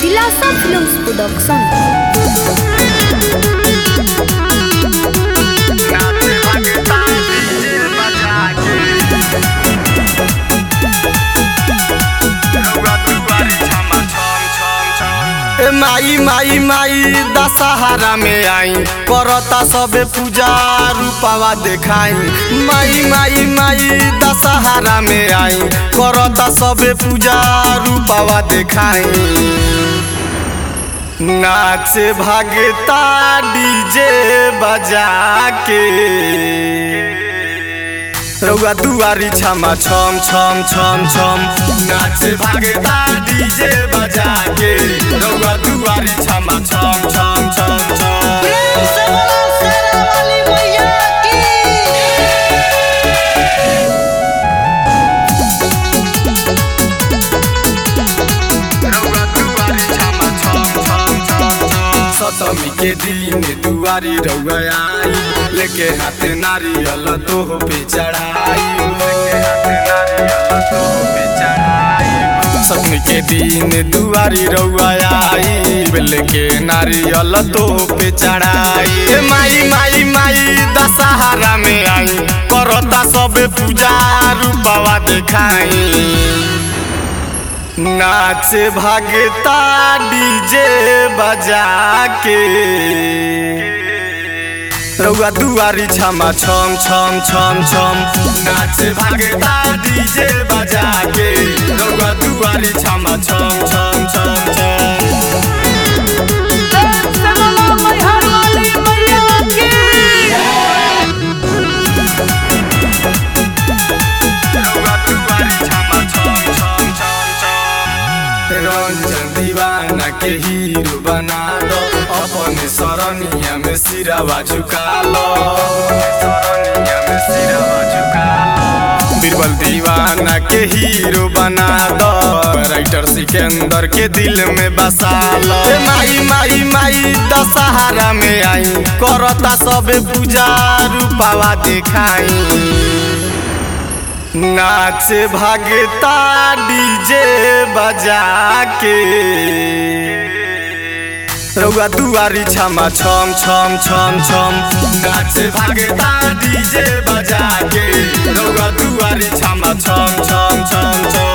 दिलासा films production ए माई माई माई दशहरा में आई करता सबे पूजा रूपावा देखाई माई माई माई दशहरा में आई करता सबे पूजा रूपावा देखाई नाचे भागता डीजे बजा के रउआ दुआरी छमा छम छम छम छम नाचे भागता डीजे बजा के रउआ दुआरी छमा छम छम छम छम रउआ दुआरी छमा छम छम छम छम सतमी के दिन दुआरी रउआ आई लेके हाथ नारियल तो पे चढ़ाई लेके हाथ नारियल तो पे चढ़ाई सतमी के दिन दुआरी रउआ आई लेके नारियल तो पे चढ़ाई ए माई माई माई दशहरा में आई करता सबे पूजा रूपावा देखाई नाचे भागता डीजे बजा के रउआ दुआरी छमा छम छम छम छम नाचे भागता डीजे बजा के रउआ दुआरी छमा छम छम छम छम रउआ दुआरी छमा छम छम छम छम रंजन दीवाना के हीरो बना दो अपने सरनिया में सिरावा झुका लो सरनिया में सिरावा झुका लो बीरबल दीवाना के हीरो बना दो राइटर सिकंदर के दिल में बसा लो ए माई माई माई दशहरा में आई करता सबे पूजा रूपावा देखाई नाचे भागता डीजे बजा के रउआ दुआरी छमा छम छम छम छम नाचे भागता डीजे बजा के रउआ दुआरी छमा छम छम छम छम